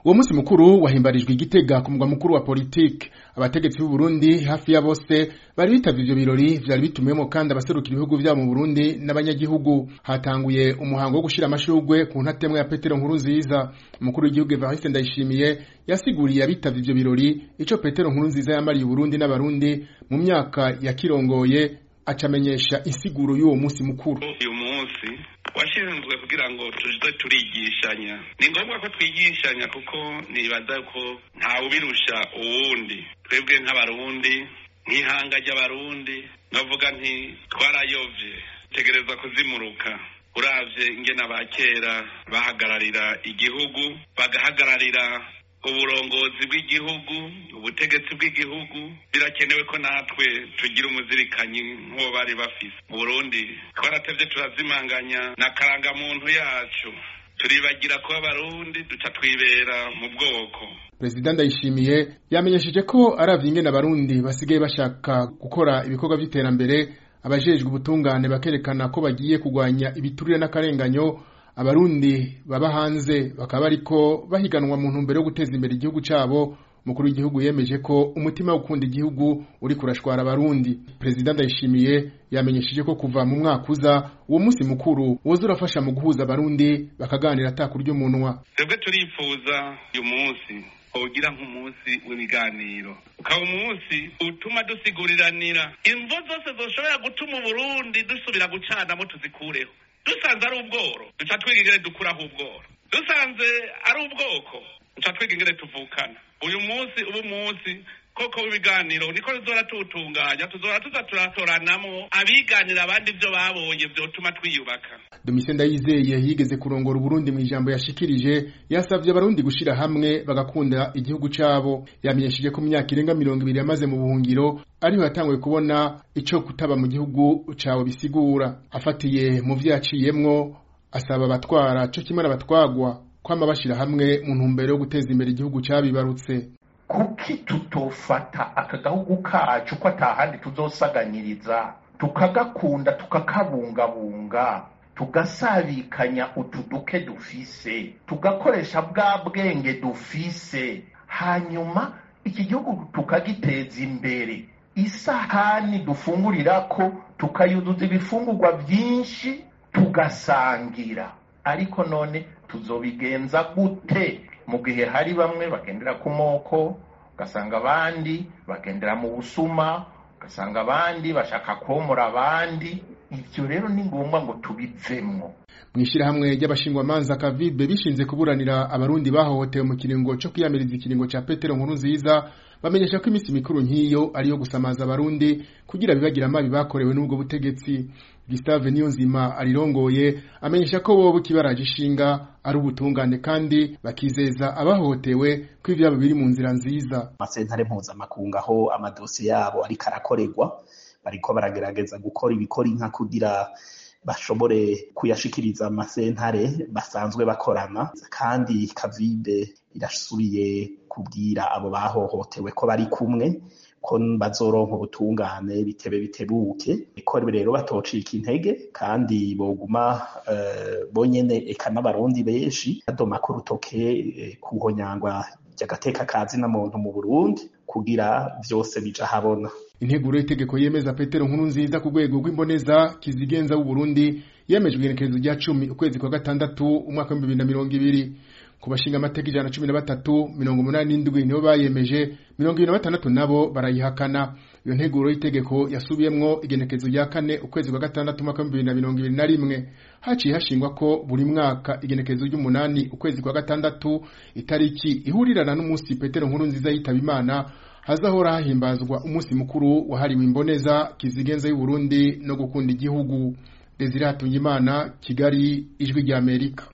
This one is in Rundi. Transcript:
uwo musi mukuru wahimbarijwe igitega ku mugwa mukuru wa politike abategetsi b'u Burundi hafi ya bose bari bitavye ivyo birori vyari bitumiyemo kandi abaserukira ibihugu vyabo mu Burundi n'abanyagihugu hatanguye umuhango wo gushira amashurwe ku ntatemwa ya Petero Nkuru nziza umukuru w'igihugu Evariste Ndayishimiye yasiguriye abitavye ivyo birori ico Petero Nkuru nziza yamariye Burundi n'abarundi mu myaka yakirongoye acamenyesha insiguro y'uwo musi mukuru uyu munsi washinzwe kugira ngo tuje turigishanya ni ngombwa ko twigishanya kuko nibaza ko ntawubirusha uwundi twebwe nk'abarundi nk'ihanga ry'abarundi navuga nti twarayovye tegereza kuzimuruka uravye ingene abakera bahagararira igihugu bagahagararira uburongozi bw'igihugu ubutegetsi bw'igihugu birakenewe ko natwe tugira umuzirikanyi nk'uwo bari bafise mu burundi twaratevye turazimanganya na karangamuntu yacu turibagira kuba abarundi duca twibera mu bwoko perezida ndayishimiye yamenyesheje ko aravye ingene abarundi basigaye bashaka gukora ibikorwa vy'iterambere abajejwe ubutungane bakerekana ko bagiye kugwanya ibiturire n'akarenganyo abarundi baba hanze bakaba bariko bahiganwa mu ntumbero yo guteza imbere igihugu cabo umukuru w'igihugu yemeje ko umutima wo gukunda igihugu uri kurashwara abarundi perezida ndayishimiye yamenyesheje ko kuva mu mwaka uza uwo musi mukuru woza urafasha mu guhuza abarundi bakaganira atakurya umunwa twebwe turifuza uyu munsi wogira nk'umunsi w'ibiganiro ukaba umunsi utuma dusiguriranira imvo zose zoshobora gutuma uburundi dusubira gucanamo tuzikureho dusanze ari ubworo duca twiga ingene dukuraho ubworo dusanze ari ubwoko duca twiga ingene tuvukana uyu munsi uba umunsi koko w'ibiganiro niko tuzora tuwutunganya tuzora tuza turatoranamo abiganira abandi ivyo babonye vyotuma twiyubaka domitien ndayizeye yigeze kurongora uburundi mu ijambo yashikirije yasavye abarundi gushira hamwe bagakunda igihugu cabo yamenyesheje ko mu myaka irenga mirongo ibiri yamaze mu buhungiro ariho yatanguye kubona ico kutaba mu gihugu cawe bisigura afatiye mu vyo yaciyemwo asaba abatwara co kimwe n'abatwagwa kwama bashira hamwe mu ntumbero yo guteza imbere igihugu cabibarutse kuki tutofata aka gahugu kacu ko atahandi tuzosaganyiriza tukagakunda tukakabungabunga tugasabikanya utu duke dufise tugakoresha bwa bwenge dufise hanyuma iki gihugu tukagiteza imbere isahani dufungurirako tukayuzuza ibifungurwa byinshi tugasangira ariko none tuzobigenza gute mu gihe hari bamwe bagendera ku moko ugasanga abandi bagendera mu busuma ugasanga abandi bashaka komora abandi ivyo rero ni ngombwa ngo tubivemwo mw'ishirahamwe ry'abashingwamanza kavibe bishinze kuburanira abarundi bahohotewe mu kiringo co kwiyamiriza ikiringo ca petero nkuru nziza bamenyesha ko iminsi mikuru nk'iyo ariyo gusamaza abarundi kugira bibagira amabi bakorewe n'ubwo butegetsi Gustave Niyonzima arirongoye amenyesha ko bobo kibaraje ishinga ari ubutungane kandi bakizeza abahohotewe ko ivyabo biri mu nzira nziza amasentare mpuzamakungu aho amadosiye yabo ariko arakorerwa bariko baragerageza gukora ibikora inka kugira bashobore kuyashikiriza amasentare basanzwe bakorana kandi kavibe irasubiye kubwira abo bahohotewe ko bari kumwe ko bazoronka ubutungane bitebe bitebuke ko rero batocika intege kandi boguma uh, bonyene eka n'abarundi benshi badoma ko rutoke uh, kuhonyangwa ry'agateka kazi na muntu mu Burundi kugira vyose bija habona integuro y'itegeko yemeza Petero nkuru nziza ku rwego rw'imboneza kizigenza w'u Burundi yemejwe igenekerezo rya cumi ukwezi kwa gatandatu umwaka w'ibihumbi bibiri na mirongo ibiri ku bashinga amateka ijana na cumi na batatu mirongo umunani n'indwi nibo bayemeje mirongo ibiri na batandatu nabo barayihakana iyo nteguro y'itegeko yasubiyemwo igenekerezo rya kane ukwezi kwa gatandatu umwaka w'ibihumbi bibiri na mirongo ibiri na rimwe haciye hashingwa ko buri mwaka igenekerezo ry'umunani ukwezi kwa gatandatu itariki ihurirana n'umunsi petero nkuru nziza yitaba imana hazahora hahimbazwa umunsi mukuru wahariwe imboneza kizigenza y'uburundi no gukunda igihugu desire hatungimana kigali ijwi ry'amerika